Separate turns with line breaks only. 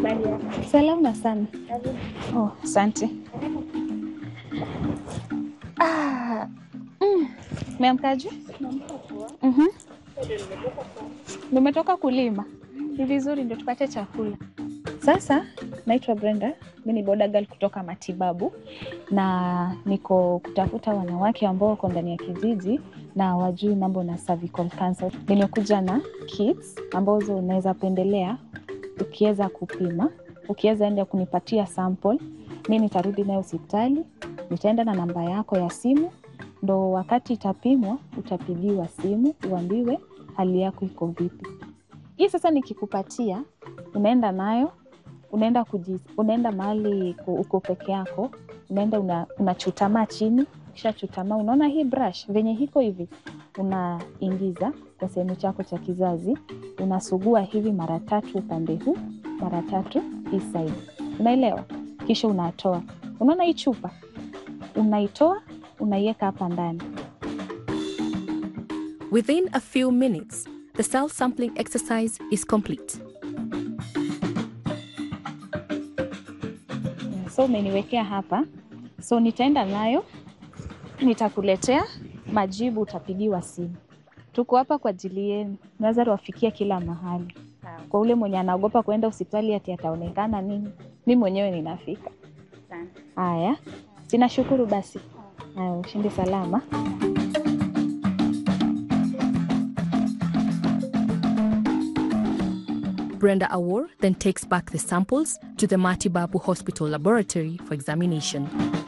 Habari yako?
Salama sana.
Karibu.
Oh, asante. Ah, mm, meamkaje?
Naamka poa.
Mhm.
Ndio nimetoka kwa
Nimetoka kulima. Ni vizuri ndio tupate chakula. Sasa naitwa Brenda, mimi ni boda girl kutoka matibabu na niko kutafuta wanawake ambao wako ndani ya kijiji na wajui mambo na cervical cancer. Nimekuja na kits ambazo unaweza pendelea ukiweza kupima, ukiweza enda kunipatia sample, mi nitarudi nayo hospitali, nitaenda na namba yako ya simu, ndo wakati itapimwa utapigiwa simu uambiwe hali yako iko vipi. Hii sasa nikikupatia, unaenda nayo unaenda kuji, unaenda mahali ku- uko peke yako, unaenda una, unachutamaa chini, kisha chutamaa, unaona hii brush venye hiko hivi, unaingiza kwa sehemu chako cha kizazi, unasugua hivi mara tatu upande huu, mara tatu hii side, unaelewa? Kisha unatoa, unaona hii chupa, unaitoa unaiweka hapa ndani
Within a few minutes, the cell sampling exercise is complete.
so umeniwekea hapa, so nitaenda nayo, nitakuletea majibu, utapigiwa simu. Tuko hapa kwa ajili yenu, naweza tuwafikia kila mahali. Kwa ule mwenye anaogopa kuenda hospitali ati ataonekana nini, mi mwenyewe ninafika.
sana.
Haya, sinashukuru basi. Haya, ushindi salama.
Brenda Awor then takes back the samples to the Matibabu Hospital laboratory for examination.